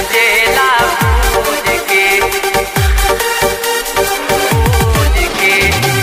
बेचेला भूज के भूज के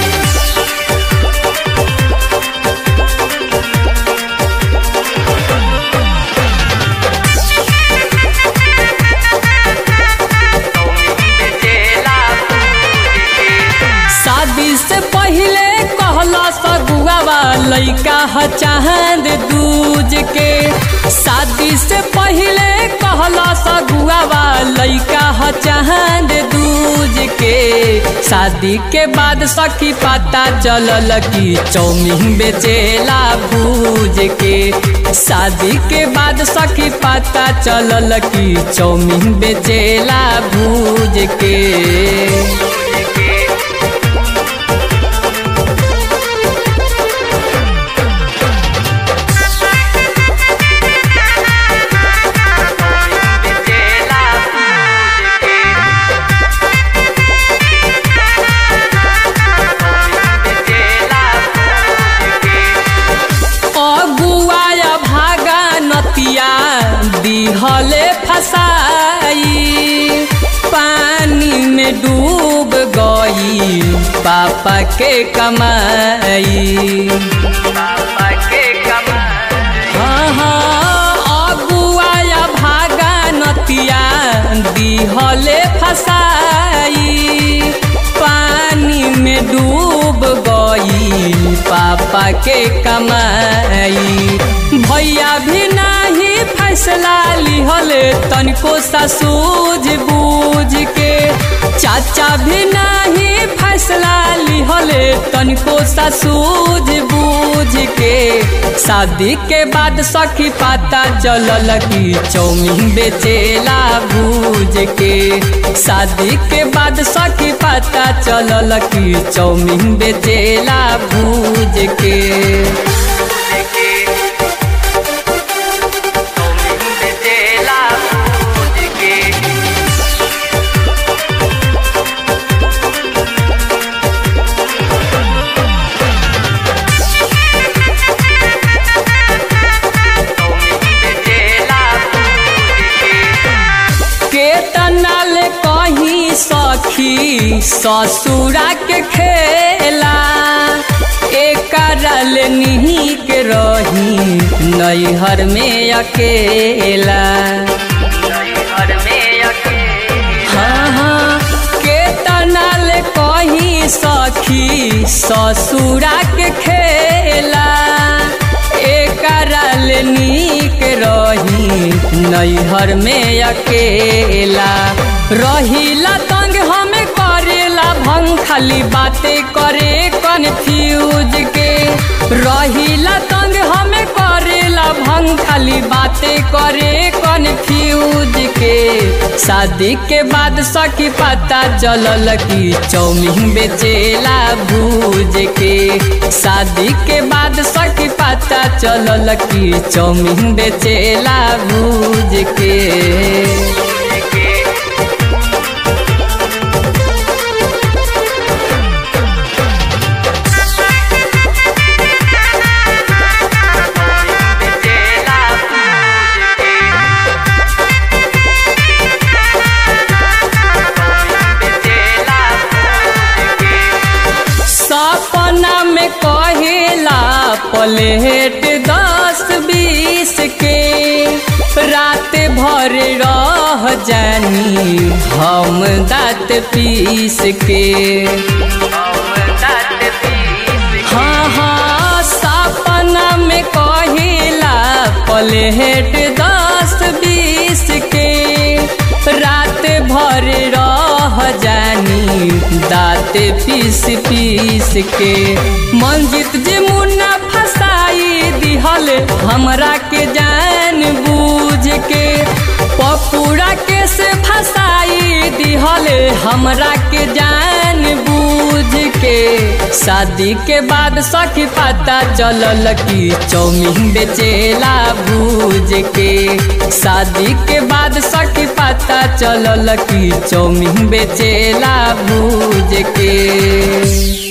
शादी से पहले कहला सगुआवा लइका ह चांद दूज के शादी से पहले कहला सगुआवा लइका ह चांद दूज के शादी के बाद सखी पता चलल कि चौमिन बेचेला भूज के शादी के बाद सखी पता चलल कि चौमिन बेचेला भूज के बेचेला भूज के बेचेला भूज के अगुआया भागा नतिया दिहले फसाई पानी में डूब गई पापा के कमाई पापा के कमाई हाँ हाँ अगुआया भागा नतिया दिहले फसाई पानी में डूब गई पापा के कमाई भैया भी नहीं फैसला लिहले तनिको सा सूझ बूझ के चाचा भी नहीं फैसला लिहले तनिको सा सूझ बूझ के शादी के बाद सखी पता चलल कि चौमिन बेचेला भूज के शादी के बाद सखी पता चलल कि चौमिन बेचेला भूज के बेचेला भूज के बेचेला केतना ले कहीं सखी ससुरा के खेला एकरा ले निहिक रही नैहर में अकेला घर में अकेले हाँ हाँ केतना ले कहीं सखी ससुरा के खेला एकरा ले नीक रही नैहर में अकेला रहिला तंग हमें करेला भंग खाली बातें करे कन्फ्यूज के रहिला तंग हमें करेला भंग खाली बातें करे कन्फ्यूज के शादी के बाद सखी पता चलल कि चौमिन बेचेला भूज के शादी के बाद सखी पता चलल कि चौमिन बेचेला भूज के बेचेला भूज के बेचेला भूज के सपना में कहेला प्लेट दस बीस के रात भर रह जानी हम दाँत पीस के हाँ हाँ सपना में कहिला प्लेट दस बीस के रात भर रह जानी दाँत पीस पीस के मंजित जे मुन्ना फसाई दिहल हमरा के जान बूझ के पपूरा के से फसाई दिहल हमरा के जान बूझ के शादी के बाद सखी पता चलल कि चौमिन बेचेला भूज के शादी के बाद सखी पता चलल कि चौमिन बेचेला भूज के